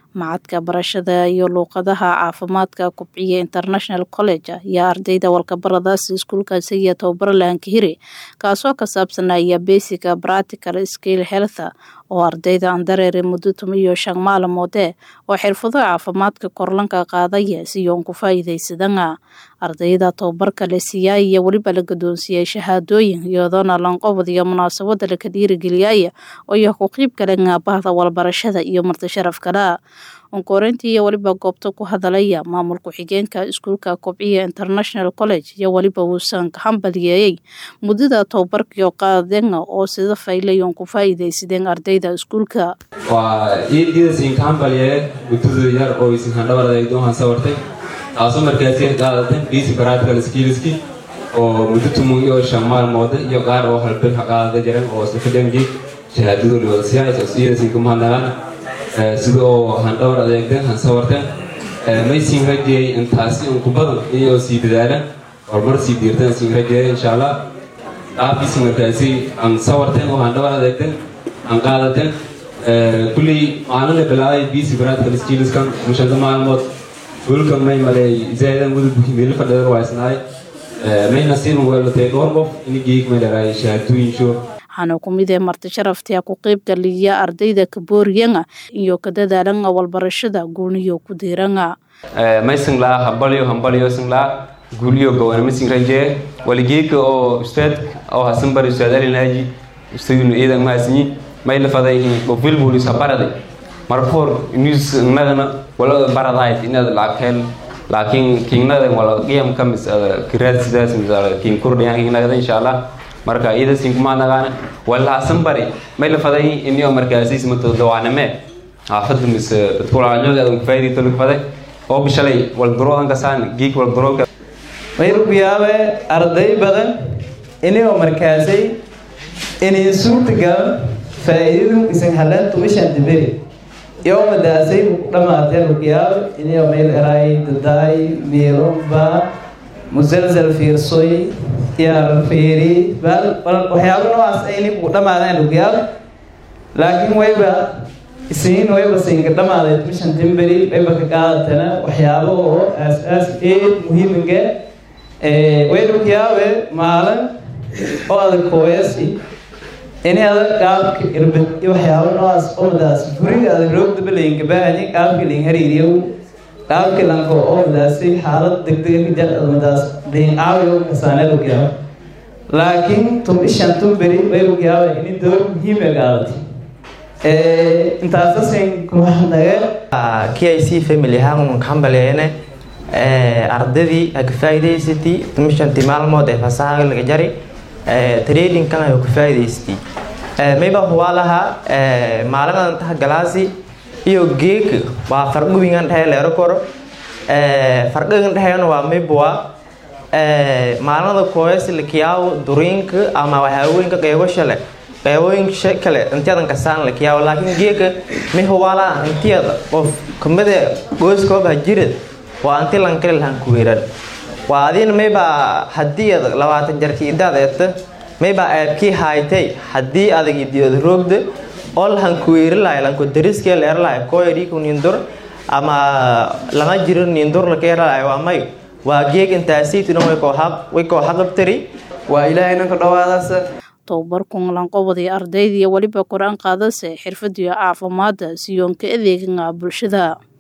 macadka barashada iyo luuqadaha caafimaadka kubciya international college ayaa ardayda walkabaradaasi iskuulkaasi iyo tababaro lahankahiri kaasoo ka saabsanaya basica practical skill health oo ardayda aan dareere muddo tumiyo shan maalmoode oo xirfado caafimaadka korlanka qaadaya siyoon ku faa'iidaysadana ardayda tababarka la siiyaa iyo weliba la gadoonsiiyey shahaadooyin iyadoona lanqobod iyo munaasabada laka dhiirigeliyaya oo iyo ku qiib galana bahda walbarashada iyo marti sharaf kale onkoreyntii iyo weliba goobta ku hadalaya maamul ku-xigeenka iskuulka kobciya international college iyo weliba uusan hambaliyeeyey muddada tababarkiio qaadena oo sida faylayon ku faa'iidaysadeen ardayda iskuulka waa ididasinka hambaliyeeye muddada yar oo isinkan dhabar adeegdoonhan sawartay taasoo markaasi qaadateen bisi practical skillski oo muddo tumun iyo shan maalmoode iyo qaar oo halbil ha qaadada jiran oo sifadhamji shahaadadooda wada siyaaysa idasinka mahadnaqaan sida oo handhowr adeegteen han sawarteen maysin rajeeyey intaasi unku badan iyoo sii dadaalan horumar sii diirteen siin rajeeyay insha allah qaabkiisi markaasi aan sawarteen oo handhowr adeegteen aan qaadateen kulley maalin la bilaabay bc practical skillskan mushanta maalmood hulka may malay zaadan gudub meel fadhidan waa isnaay may nasiib weelatay dhowr qof inigeeg may dharaay shahaadooyin show waxaana ku mid ee marti sharaftia ku qeyb galiya ardayda kabooriyanga iyo ka dadaalanga walbarashada guuniyo ku diiranga maysinglaa hambalyo hambalyo singlaa guuliyo gowana masin rajee waligeeka oo ustaad oo hasan bari ustaad alinaaji ustaadinu iidan maasinyi may lafaday qofilbulis habaraday marfoor news nagana wala baradayd inaad lacag laakiin kingnada wala qiyam kamis kiraad sidaas misal kin kurdhiyan kingnagada insha allah marka iyada sinkumaanagaana walaasan bari may la faday inio markaasiis mato dawaaname xaafada mise dadkulaanyooda adan kufaaydi tolog faday oo bishalay walduroodan kasaan geek waldurooga may rugiyaabe arday badan inio markaasay inay suurtagal faa'iidadu isan haleen tumishan diberi iyo madaasay dhamaateen rugiyaabe inio meel eraay dadaay meelomba musalsal fiirsoy yaarfeeri waxyaaba noocaas ayni ku dhamaadeen rugaal laakiin wayba isiin wayba siinka dhamaaday tushan timberi wayba ka qaadatana waxyaabo oo aas-aas eed muhiiminga way rugiyaabe maalin oo adag kooyasi ini adag qaabka irbid iyo waxyaabo noocaas omadaas guriga adag roogdaba laynka baahani qaabka layn hariiriyow qaabka lanko omadaasi xaalad degdega ka jar madaas layn aawiyo kasaane rugiyaaba laakiin tum ishan tumberi way rugiyaaba ini door muhiima qaadatay intaasasin kumaxnage k i c family ahaan kambaleyne ardadii ha ka faa'iidaysatay tumishantii maalmood ee fasahaga laga jari tradingkan ay ka faa'iidaysatay mayba huwaa lahaa maalimadan taha galaasi iyo geeka waa fargubingan dhehe leero koro farqigan dheheyana waa maybwa maalinada kooyasi lakiyaawo duriinka ama waxyaabooyinka qeybasha leh qeybooyinka kale intiyadan kasaan lakiyaawo laakiin geeka mi huwaala intiyada qof kamida gooskooba jirad waa anti lankali lahan kuweeran waa adina mayba haddii ad labaatan jarki idaad eeta mayba eebkii haaytay haddii adag idiyooda roogda oo lahan kuweeri lahay lanko dariskee leer lahay kooyadhiiku nindur ama lama jiro nindur lakeeralahay waa may waa geeg intaasaytuna way koo xaqabtari waa ilaahayna ka dhawaadaasa tababarkun lanqobodii ardayda iyo weliba kor-aan qaadase xirfadiyo caafimaada siyoonka adeeganga bulshada